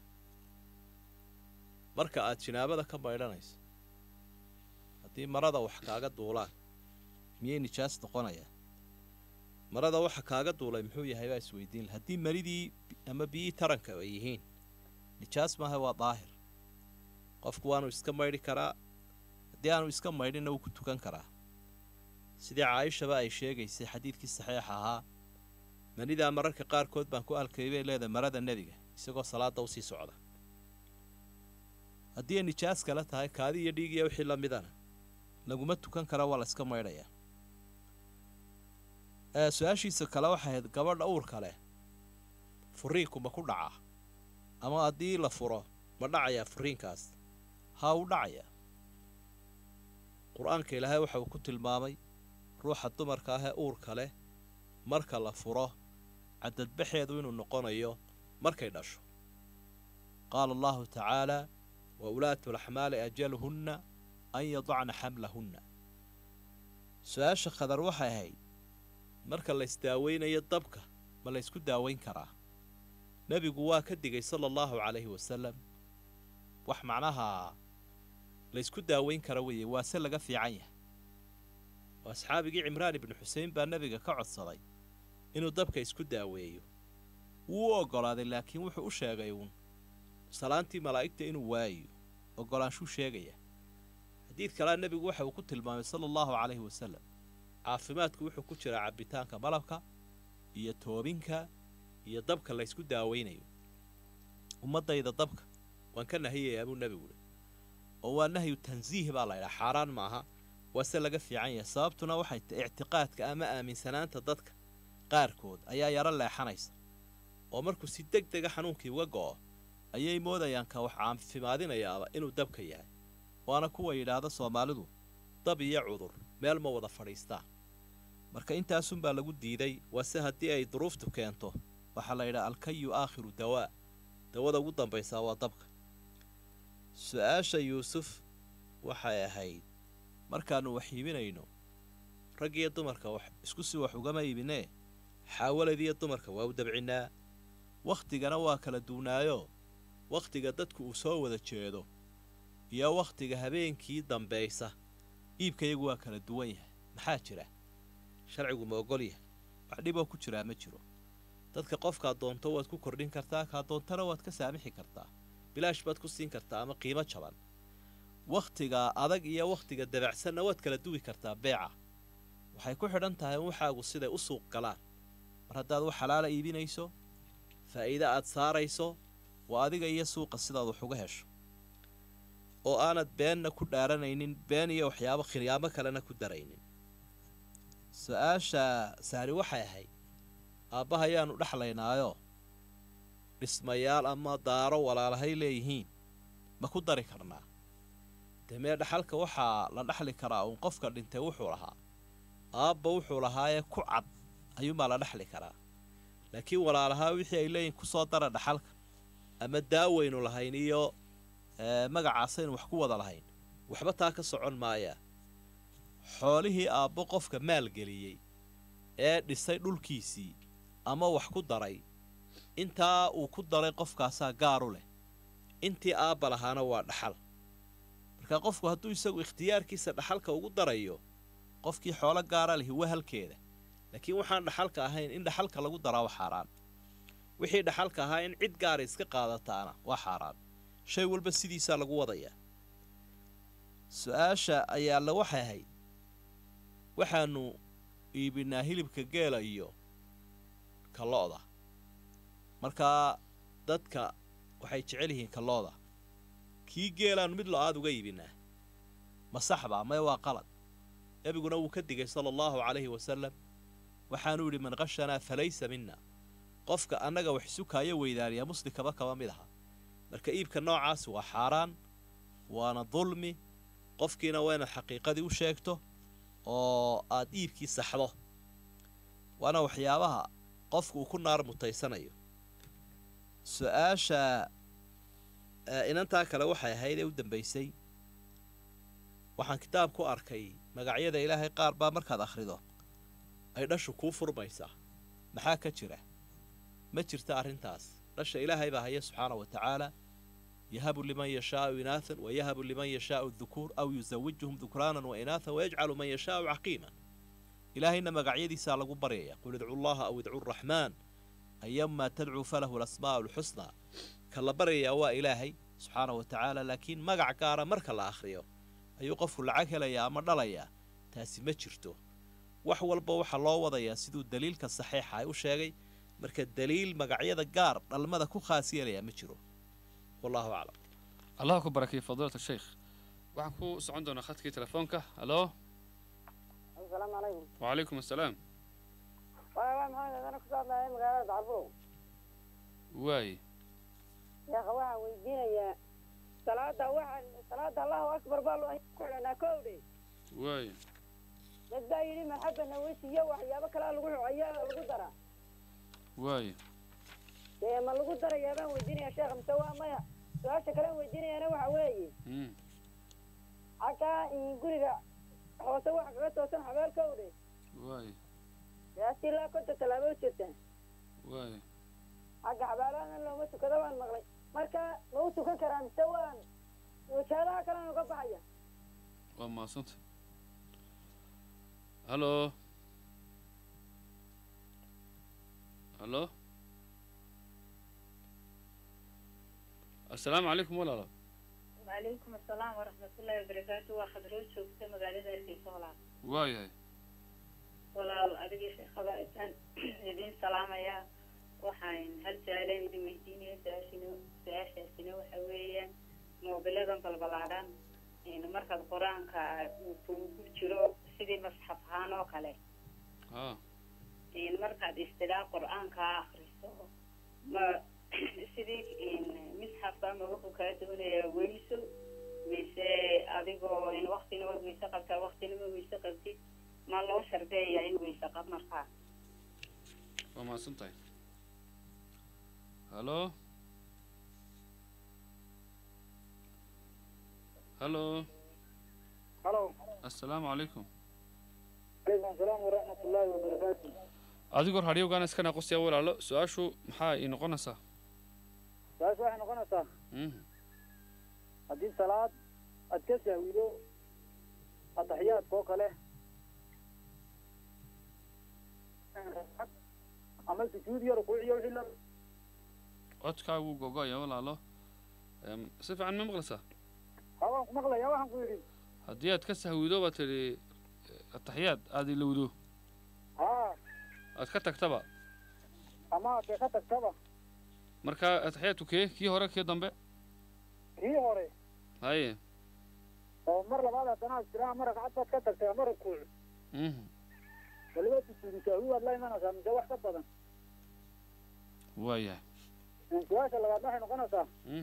marka aad jinaabada ka maydhanayso haddii marada wax kaaga duulaan miyay nijaas noqonaya marada waxa kaaga duulay muxuu yahay baa isweydiin laha haddii maridii ama biyii taranka ay yihiin nijaas maaha waa daahir qofku waanu iska maydhi karaa haddii aanu iska maydhinna wuu ku tukan karaa sidii caaishaba ay sheegaysay xadiidkii saxiixa ahaa manidaa mararka qaarkood baan ku alkay bay leedahay marada nebiga isagoo salaada usii socda haddii ay nijaas kale tahay kaadi iyo dhiig iyo wixii la midana laguma tukan kara waa la iska maydhayaa ee su-aashiisa kale waxay ahayd gabadha uurka leh furiinku ma ku dhacaa ama haddii la furo ma dhacayaa furiinkaas haa u dhacayaa qur-aanka ilaahay waxa uu ku tilmaamay ruuxa dumarka ah ee uurka leh marka la furo cadadbaxeedu inuu noqonayo markay dhasho qaala allahu tacaalaa wa ulaatu laxmaali ajaluhunna an yadacna xamlahunna su-aasha khadar waxay ahayd marka la isdaaweynayo dabka ma la ysku daaweyn karaa nebigu waa ka digay sala allahu calayhi wasalam wax macnaha la ysku daaweyn kara weeye waase laga fiican yahay oo asxaabigii cimraan ibnu xusein baa nebiga ka codsaday inuu dabka isku daaweeyo wuu u oggolaaday laakiin wuxuu u sheegay uun salaantii malaa'igta inuu waayo oggolaanshuu sheegaya xadiid kalea nebigu waxa uu ku tilmaamay sala allahu calayhi wasalam caafimaadku wuxuu ku jiraa cabbitaanka malabka iyo toobinka iyo dabka la ysku daawaynayo ummaddayda dabka waan ka nahiyayaa buu nebigu le oo waa nahyu tansiih baa la ydhaha xaaraan maaha waase laga fiican yahay sababtuna waxay tahay ictiqaadka ama aaminsanaanta dadka qaarkood ayaa yaro leexanaysa oo markuu si deg dega xanuunkii uga go'o ayay moodayaan ka wax caafimaadinayaaba inuu dabka yahay waana kuwa yidhaahda soomaalidu dab iyo cudur meel ma wada fadhiistaan marka intaasunbaa lagu diiday waase haddii ay duruuftu keento waxaa la yidhaha alkayu aakhiru dawaa dawada ugu dambaysaa waa dabka su-aasha yuusuf waxay ahayd markaannu wax iibinayno rag iyo dumarka wax isku si wax ugama iibinee xaawaladiiyo dumarka waa u dabcinnaa wakhtigana waa kala duwnaayo wakhtiga dadku uu soo wada jeedo iyo wakhtiga habeenkii dambaysa iibkayagu waa kala duwan yahay maxaa jira sharcigu ma ogol yahay wax dhiboo ku jiraa ma jiro dadka qofkaad doonto waad ku kordhin kartaa kaa doontana waad ka saamixi kartaa bilaash baad ku siin kartaa ama qiimo jaban wakhtiga adag iyo wakhtiga dabacsanna waad kala duwi kartaa beeca waxay ku xidhan tahay in waxaagu siday u suuq galaan mar haddaad wax xalaala iibinayso faa'iide aad saarayso waa adiga iyo suuqa sidaad wax uga hesho oo aanad beenna ku dhaaranaynin been iyo waxyaabo khiryaamo kalena ku daraynin su-aasha saari waxay ahayd aabbaha ayaannu dhexlaynaayo dhismayaal ama daaro walaalahay leeyihiin ma ku dari karnaa dee mee dhaxalka waxaa la dhexli karaa uun qofka dhintay wuxuu lahaa aabba wuxuu lahaayee ku cad ayuunbaa la dhexli karaa laakiin walaalahaa wixii ay leeyihin ku soo dara dhaxalka ama daawaynu lahayn iyo magacaasaynu wax ku wada lahayn waxba taa ka socon maayaa xoolihii aabbo qofka maalgeliyey ee dhisay dhulkiisii ama wax ku daray intaa uu ku daray qofkaasaa gaaru leh intii aabba lahaana waa dhaxal marka qofku hadduu isagu ikhtiyaarkiisa dhaxalka ugu darayo qofkii xoolo gaara lihi waa halkeeda laakiin waxaan dhaxalka ahayn in dhaxalka lagu daraa waa xaaraan wixii dhaxalka ahaa in cid gaara iska qaadataana waa xaaraan shay walba sidiisaa lagu wadayaa su-aasha ayaalla waxay ahayd waxaannu iibinaa hilibka geela iyo ka lo-da markaa dadka waxay jecel yihiin ka lo-da kii geelaannu mid lo-aad uga iibinaa ma saxbaa maya waa qalad nebiguna wuu ka digay sala allahu calayhi wasalam waxaanuu yidhi man qashanaa falaysa minna qofka annaga wax isukaayo weydaaniya muslimkaba kaba mid aha marka iibka noocaasi waa xaaraan waana dulmi qofkiina waa inaad xaqiiqadii u sheegto oo aad iibkii saxdo waana waxyaabaha qofku uu ku naar mutaysanayo su-aasha inantaa kale waxay ahayd ee u dambaysay waxaan kitaab ku arkay magacyada ilaahay qaar baa markaad akhrido ay dhashu kuu furmaysaa maxaa ka jira ma jirta arrintaas dhasha ilaahay baa haya subxaana wa tacaala yahabu liman yashaau inaathan wa yahabu liman yashaau dukuur aw yusawijuhum dukraanan wa inaathan wayajcalu man yashaau caqiiman ilaahayna magacyadiisaa lagu baryaya qul idcu llaha aw idcu raxmaan ayamaa tadcuu falahu lasmaa'u alxusnaa ka la baryayaa waa ilaahay subxaana wa tacaala laakiin magac gaara marka la akhriyo ayuu qofku lacag helayaa ama dhalayaa taasi ma jirto wax walba waxaa loo wadayaa siduu daliilka saxiixa ay u sheegay marka daliil magacyada gaar dhalmada ku khaas yeelayaa ma jiro wallahu aclam allah ku barakeeye fadiilat sheikh waxaan ku socon doonaa khadkii telefoonka halo asalaamu calaykum wacalaykum assalaam waa waa maxamed adana kusoo hadlaya magaalada dacalburow waaye sheekha waxaan weydiinayaa salaada waxaan salaada allahu akbar baa loo ku xidhanaa kowdhe waaye dad baa yidhi marxaba naweysi iyo waxyaabo kalea lagu ayaa lagu daraa waaye dee ma lagu darayaa baan weydiinaya sheekha mise waa maya su-aasha kalean weydiinayana waxa weeye mm xaggaa guriga hoose waxa kaga toosan xabeel kowdhe waaye yaasi ilaa konta tallaabo u jirtaa waaye xagga xabaalahana looma tukado waan maqlay marka ma u tukan karaa mise waan wajaadaha kalena uga baxaya waa mahadsanta halo halo assalaamu calaykum walaalo وعليكم السلام ورحمة الله وبركاته وخدروج شوكتا مقالة الكيسة ولا waayahay walaal adigii sheekada isaan idiin salaamayaa waxaan hal su-aalaan idin weydiinaya su-aashina su-aashaasina waxa weeyaan moobiladan balbalaadhan markaad qur-aanka uu kugu jiro sidii masxaf ahaan oo kale haa markaad istidhaa qur-aanka akriso ma sidii misxafka ama wuxuu kaa doonayaa weyso mise adigoo waktina waad weyse qabtaa waktina ma weyse qabtid ma loo shardeeyaa in weyse qab markaa waa mahadsan tahay halo halo halo assalaamu calaykum calaykum asalaam waraxmat ullaahi wabarakaatu adigoo raadiyowgaana iska naaqusaya walaalo su-aashu maxaa ii noqonaysaa su-aasha waxay noqonaysaa Mhm. haddii salaad aad ka sahwido ataxiyaadka oo kale ama sujuud iyo rukuuciyo wixii la codkaagu gogoya walaalo Em, si fiican ma maqlaysaa ha waan ku maqlaya waxaan ku yidhi haddii aad ka sahwido baad tidhi eh, ataxiyaad aad ilowdo ha aad ka tagtaba ama dee ka tagtaba marka ataxiyaadku kee kii hore kii dambe kii hore haye oo mar labaad haddana aad tiraa ama ragcad baad ka tagtay ama rukuuc Mhm. waliba sujuudu sahwi waad la imanaysaa mise wax ka badan waayahay su-aasha labaad waxay noqonaysaa Mhm.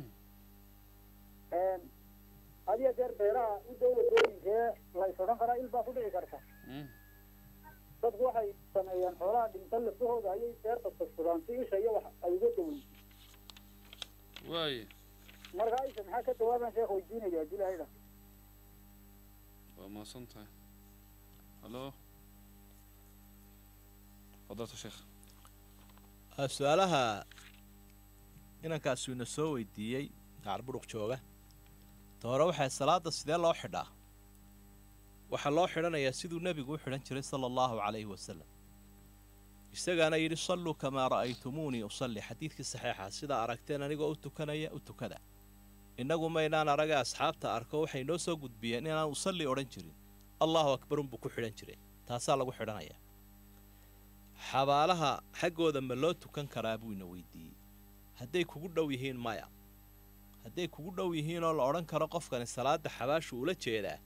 had iyo jeer beeraha u dhow wadooyinkee la is odhan karaa il baa ku dhici karta Mhm. dadku waxay sameeyaan xoolaha dhinta lafahooda ayay beerta tagsadaan si isha iyo wax ay uga daweyn waaye marka isha maxaa ka jawaabaan sheekh weydiinaya haddii lahayda waa mahadsan tahay halo fadalta sheekh Ah, su-aalaha inankaasu ina soo weydiiyey gacarbudhuq jooga ta hore waxay salaada sidee loo xidhaa waxaa loo xidhanayaa siduu nebigu u xidhan jiray sala allahu calayhi wasalam isagaana yidhi salluu kamaa ra'aytumuunii usalli xadiidkii saxiixa sidaa aragteen anigoo u tukanaya u tukada innagu maynaan araga asxaabta arko waxay noo soo gudbiyeen inaan usalli odhan jirin allahu akbar unbuu ku xidhan jiray taasaa lagu xidhanayaa xabaalaha xaggooda ma loo tukan karaa buu ina weydiiyey hadday kugu dhow yihiin maya hadday kugu dhow yihiin oo la odhan karo qofkani salaadda xabaashu ula jeedaa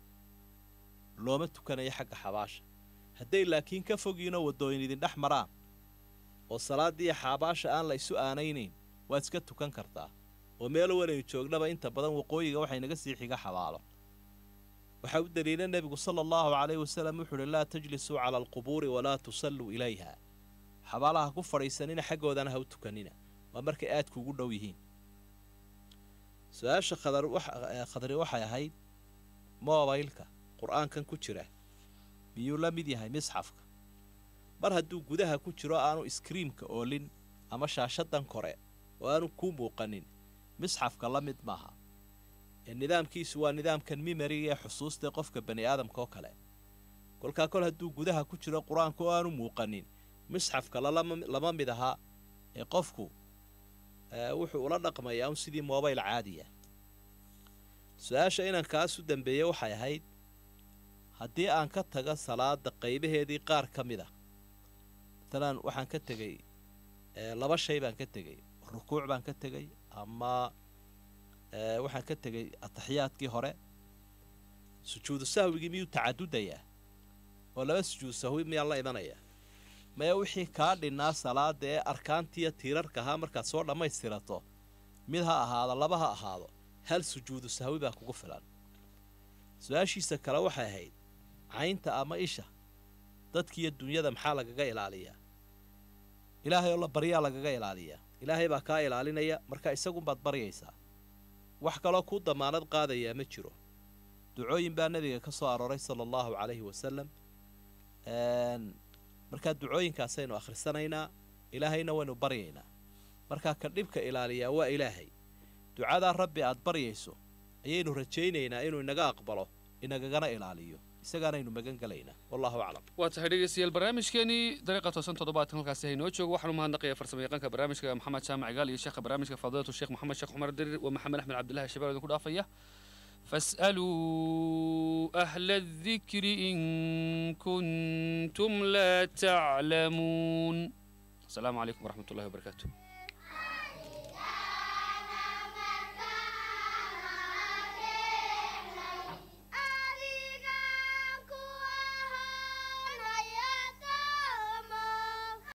looma tukanayo xagga xabaasha hadday laakiin ka fogiinoo waddooyin idin dhex maraan oo salaaddii xabaasha aan la isu aanaynayn waad iska tukan kartaa oo meel wanaynu joognaba inta badan waqooyiga waxay naga sii xiga xabaalo waxaa u daliila nebigu sala allahu calayhi wasalam wuxuu uhi laa tajlisuu cala alqubuuri walaa tusalluu ilayha xabaalaha ku fadhiisanina xaggoodana ha u tukanina waa markay aad kuugu dhow yihiin su-aasha khadar wax- eh, khadri waxay ahayd moobaylka qur-aankan ku jira miyuu la mid yahay misxafka mar hadduu gudaha ku jiro aanu iskriimka oolin ama shaashadan kore oo aanu kuu muuqanin misxafka la mid maaha ee nidaamkiisu waa nidaamkan mimariga ee xusuusta qofka bani aadamka oo kale kolkaa kol hadduu gudaha ku jiro qur-aanka oo aanu muuqanin misxafka lalama lama mid ahaa ee qofku ee, wuxuu ula dhaqmayaa un sidii mobayl caadiya su-aasha inankaas u dambeeyey waxay ahayd haddii aan ka taga salaada qaybaheedii qaar ka mid a matalan waxaan ka tegey ee, laba shay baan ka tegey rukuuc baan ka tegey ama ee, waxaan ka tegey ataxiyaadkii hore sujuudu sahwigii miyuu tacadudayaa oo laba sujuudu sahwi miyaan la imanaya maya wixii kaa dhinnaa salaada ee arkaantiiyo tiirarka ahaa markaad soo dhammaystirato mid ha ahaado laba ha ahaado hal sujuudu sahwi baa kugu filan su-aashiisa kale waxay ahayd caynta ama isha dadkiiyo dunyada maxaa lagaga ilaaliyaa ilaahay oo la baryaa lagaga ilaaliyaa ilaahay baa kaa ilaalinaya marka isagunbaad baryaysaa wax kaloo kuu damaanad qaadayaa ma jiro ducooyin baa nebiga ka soo arooray sala allahu calayhi wasalam Een, markaa ducooyinkaasaynu akhrisanaynaa ilaahayna waynu baryaynaa markaa ka dhibka ilaaliyaa waa ilaahay ducadaa rabbi aad baryayso ayaynu rajaynaynaa inuu inaga aqbalo inagagana ilaaliyo isagaanaynu magan gelaynaa wallahu aclam waa tahay dhegeystayaal barnaamijkeenii dariiqa toosan toddobaatan halkaasi haynoo joogo waxaanu mahadnaqayaa farsamo yaqaanka barnaamijka maxamed jaamac gaal iyo sheekha barnaamijka fadilatu sheekh maxamed sheekh cumar dirir waa maxamed axmed cabdillahi shabeer idinku dhaafaya فاسألوا أهل الذكر إن كنتم لا تعلمون السلام عليكم ورحمة الله وبركاته